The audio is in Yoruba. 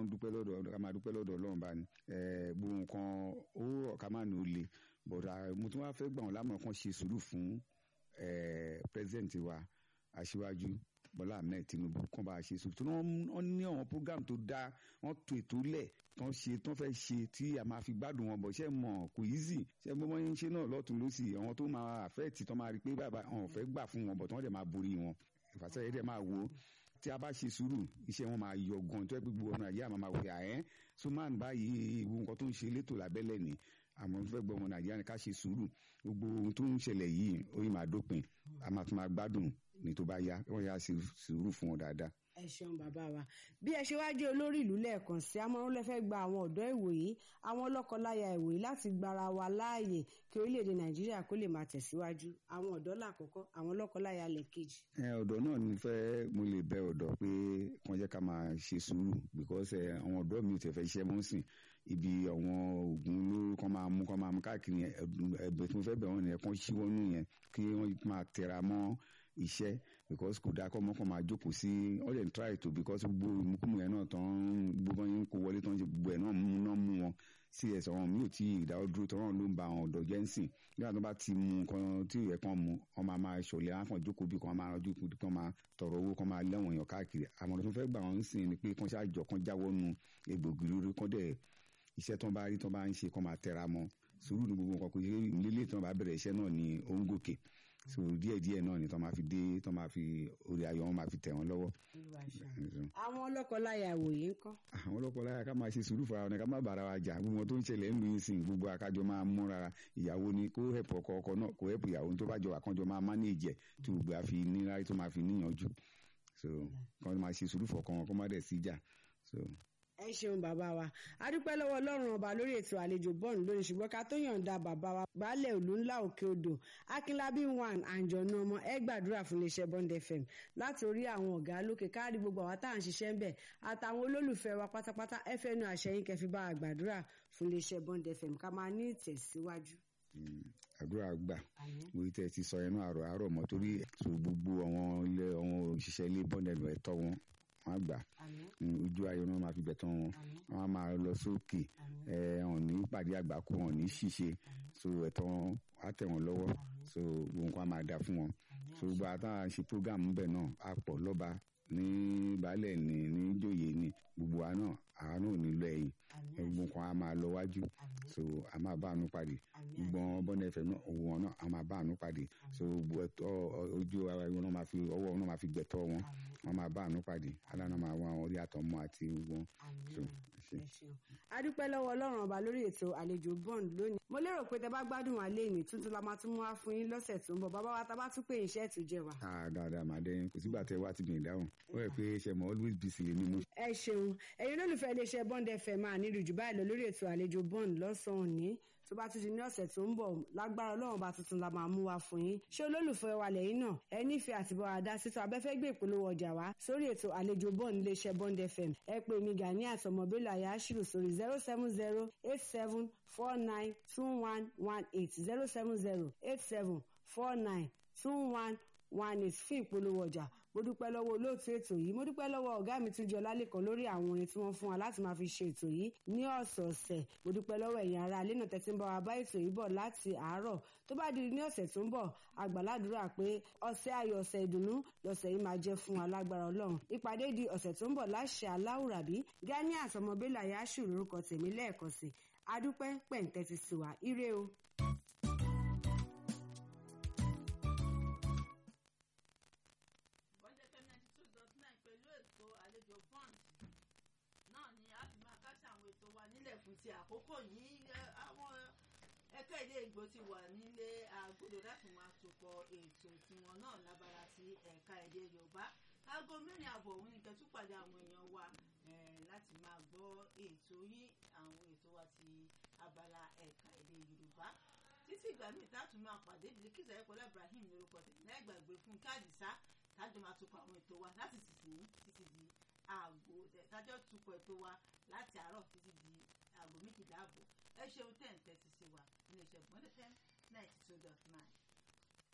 dúpẹ́ lọ́dọ̀ ká máa dúpẹ́ lọ́dọ̀ ọlọ́run bá ní gbogbo nǹkan owó ọ̀ká máa ní o lè bọ̀dà mo tún wá fẹ́ gbà wọ́n lámọ̀ kan ṣe sùúrù fún president wa aṣíwájú bọ́lá ahmed tinubu kàn bá a ṣe sùúrù tí wọ́n ní àwọn program tó dáa wọ́n tó ètò lẹ̀ tán ṣe tán fẹ́ ṣe tí a máa fi gbádùn wọn bọ̀ ṣe mọ̀ kò easy ṣe gbogbo yín ṣe náà lọ́tún lọ́sì àwọn tó máa àfẹ́ẹ̀tì tán máa rí pé bàbá àwọn fẹ́ gbà fún wọn bọ̀ tí wọ́n dẹ̀ máa borí wọn ìfàsẹ́yẹ dẹ̀ máa wo tí a bá ṣe sùúrù iṣẹ́ wọn máa yọ gan tó ẹ gbogbo ọ̀nà àyè àmọ́ máa wò yà ẹ́ suman báyìí ìwọ nǹkan tó ń ṣe létò lábẹ́lẹ̀ ni àmọ́ fẹ́ gbọ́ ọmọ nàìjíríà ni ká ṣe sùúrù gbogbo ohun tó ń ṣẹlẹ̀ yìí ó yìí máa dópin a máa tún máa gbádùn ní tó bá yá wọ́n yá ṣe sùúrù fún wọn dáadáa. ẹ ṣeun bàbá wa bí ẹ ṣe wá jẹ́ olórí ìlú lẹ́ẹ̀kan sí amọ̀rún lẹ́fẹ́ gba àwọn ọ̀dọ́ ìwòyí àwọn lọ́kọláya ìwòyí láti gbára wa láàyè kí orílẹ̀-èdè nàìjíríà kó lè máa tẹ̀síwájú àwọn ọ̀dọ́ làkọ́kọ́ àwọn lọ́kọláya lẹ̀kejì. ẹ ọ̀dọ́ náà ni fẹ́ mo lè bẹ ọ̀dọ́ pé kàn jẹ́ ká máa ṣe sùúrù because àwọn ọ̀dọ́ mi ò tẹ̀ fẹ́ ṣiṣẹ́ mọ́ sìn ibi àwọn oògùn olóró kan máa mú kan máa mú káàkiri ẹgbẹ́ tí mo fẹ́ bẹ̀ wọ́n nìyẹn kan ṣíwọ́ nù yẹn kí wọ́n máa tẹra mọ́ iṣẹ́ because kò dáa kọ́ ọmọ kan máa jókòó sí all dem try to because gbogbo ìmúkúmu yẹn náà tán gbogbo yẹn kó wọlé tán gbogbo ẹ̀ náà mú náà mú wọn sí ẹ̀sọ̀ wọn mi ò tí ì dáwọ́ dúró tọ́wọ́n ló ń ba àwọn ọ̀dọ́ jẹ́ ń sìn nígbà tó bá ti mú nǹkan tí ìyẹn kan mú wọn máa máa ṣọlẹ̀ wọn kàn jókòó bí kan máa rọjú kú kan máa tọrọ owó kan máa lẹ́wọ̀n èèyàn káàkiri àmọ́ tó fẹ́ gbà wọ́n ń sìn ni pé kan ṣáàjọ kan jáwọ́ nu egbògi lórí kan dẹ̀ iṣẹ́ tó bá rí tó bá ń ṣe kan máa tẹra mọ́ sùúrù ní gbogbo nǹkan kò ṣe nílé tí wọ́n bá bẹ̀rẹ̀ iṣẹ́ náà ní ó ń gòkè so díẹ̀ díẹ̀ náà ni tó máa fi dé tó máa fi orí ayọ̀ wọn máa fi tẹ̀ wọ́n lọ́wọ́. àwọn ọlọ́kọláya ìwòye ń kọ́. àwọn ọlọ́kọláya ká máa ṣe sùúrù fúnra wọn ká má bàrà wa jà gbogbo tó ń ṣẹlẹ̀ ń lu ìsìn gbogbo akájọ máa múra ìyàwó ni kó hẹ̀pọ̀ ọkọ ọkọ náà kó hẹ̀pọ̀ ìyàwó tó bá jọ àkànjọ máa mánéèjì ẹ̀ tí gbogbo àfi nílárí tó máa fi níyànjú so kọ́ máa ṣe sùúrù fọkàn wọn kó má dẹ̀ sí jà so ẹ ṣeun bàbá wa a dúpẹ́ lọ́wọ́ ọlọ́run ọba lórí ètò àlejò bọ́ọ̀lù lónìí ṣùgbọ́n ká tó yọ̀ǹda bàbá wa baálẹ̀ òlú ńlá òkè odò akínlábí one àǹjọ̀nù ọmọ ẹ gbàdúrà fún iléeṣẹ́ bond fm láti orí àwọn ọ̀gá lókè káàdì gbogbo àwọn tá à ń ṣiṣẹ́ ń bẹ̀ àtàwọn olólùfẹ́ wa pátápátá ẹ fẹ́ nu àṣẹyìn kẹfì bá a gbàdúrà fún iléeṣẹ́ bond fm ká máa ní ìtẹ̀síwájú àdúrà gbà mo tẹ ti sọ ẹnu àrò àárọ̀ mọ́ torí gbogbo àwọn ilé àwọn òṣìṣẹ́ ilé bọ́ndẹ̀lù ẹ̀tọ́ wọn wọn gbà ojú ayọ̀ náà máa fi bẹ̀ tán wọn wọn máa lọ sókè ẹ wọn ní pàdé àgbákò wọn ní ṣìṣe so ẹ̀tọ́ wọn á tẹ̀ wọ́n lọ́wọ́ so gbogbo nǹkan á máa dà fún wọn so gbogbo àtàwọn ṣe program ńbẹ náà á pọ̀ lọ́ba ní baálẹ̀ ní ní jòyè ní gbogbo wa náà àwa náà nílò ẹ̀yìn gbogbo nǹkan á máa lọ wájú so a máa bá àánú pàdé gbogbo wọn bọ́ndẹ̀ ẹ̀fẹ̀ náà owó wọn náà a máa bá àánú pàdé so gbogbo ẹ̀tọ́ ojú ara wọn náà máa fi ọwọ́ wọn náà máa fi gbẹ̀tọ́ wọn wọn máa bá àánú pàdé aláàánú máa wá wọn orí àtọmọ àti wọn. a dúpẹ́ lọ́wọ́ ọlọ́run ọba lórí ètò àlejò bond lónìí mo lérò pé tẹ bá gbádùn wa léèní tuntun la máa tún mú wá fún yín lọ́sẹ̀ tó ń bọ̀ bàbá wa ta bá tún pé iṣẹ́ ètò jẹ wa. dáadáa màá dẹ́yìn kò sígbà tẹ wá ti gbìn dáhùn ó yẹ pé ṣe mọ always busy lè ní mú. ẹ ṣeun ẹ̀yin olólùfẹ́ iléeṣẹ́ bond fm máa nílùú jù báyìí lọ lórí ètò àlejò bond lọ́sàn-án òní tó bá tún di ní ọ̀sẹ̀ tó ń bọ̀ lágbára ọlọ́run bá tuntun la máa mú wa fún yín ṣé olólùfẹ́ wa lẹ́yìn náà ẹ nífẹ̀ẹ́ àti bọ́ àdá sítọ́ abẹ́fẹ́ gbé ìpolówó ọjà wá sórí ètò àlejò bond iléeṣẹ́ bond fm ẹ pè mí gani àtọmọbílà yashiru sórí zero seven zero eight seven four nine two one one eight zero seven zero eight seven four nine two one one eight fún ìpolówó ọjà mo dúpẹ́ lọ́wọ́ olóòtú ètò yìí mo dúpẹ́ lọ́wọ́ ọ̀gá mi tún jọ lálẹ́kan lórí àwọn orin tí wọ́n fún wa láti máa fi ṣe ètò yìí ní ọ̀sọ̀ọ̀sẹ̀ mo dúpẹ́ lọ́wọ́ ẹ̀yin ará alẹ́ náà tẹ́tí ń bá wa bá ètò yìí bọ̀ láti àárọ̀ tó bá di ní ọ̀sẹ̀ tó ń bọ̀ àgbàládùúrà pé ọ̀sẹ̀ ayọ̀ ọ̀sẹ̀ ìdùnnú lọ́sẹ̀ yìí máa jẹ́ fún wa lágbára ọlọ́run ìpàdé di ọ̀sẹ̀ tó ń bọ̀ láṣẹ aláwùrábí gani àtọmọbélà yáṣù lórúkọ tèmi lẹ́ẹ̀kan sí adúpẹ́ pẹ̀ǹtẹ́ ti sì wá ire o. nílẹ̀ fún ti àkókò yìí àwọn ẹ̀ka ilé ìgbò ti wà nílé agodo láti máa tòpọ̀ ètò tiwọn náà lábára ti ẹ̀ka èdè yorùbá aago mẹ́rin àbọ̀ òun nìkan tún pàdé àwọn èèyàn wa láti máa gbọ́ ètò yín àwọn ètò wa ti abala ẹ̀ka èdè yorùbá títí ìgbà míì táàtù máa pàdé Bilkisu Ayọ̀kọ́lá Ibrahim lórúkọ tèmi láì gbàgbé fún káàdìsá tájọ máa tòpọ̀ àwọn ètò wa láti sísìn títí di aago tájọ tukọ̀ ètò wa láti àárọ̀ títí di aago méjìlá àbọ̀ ẹ ṣeun tẹ̀ ń tẹ́tí sí wa ilé iṣẹ́ gbọ́dọ̀ ten ninety two dot nine.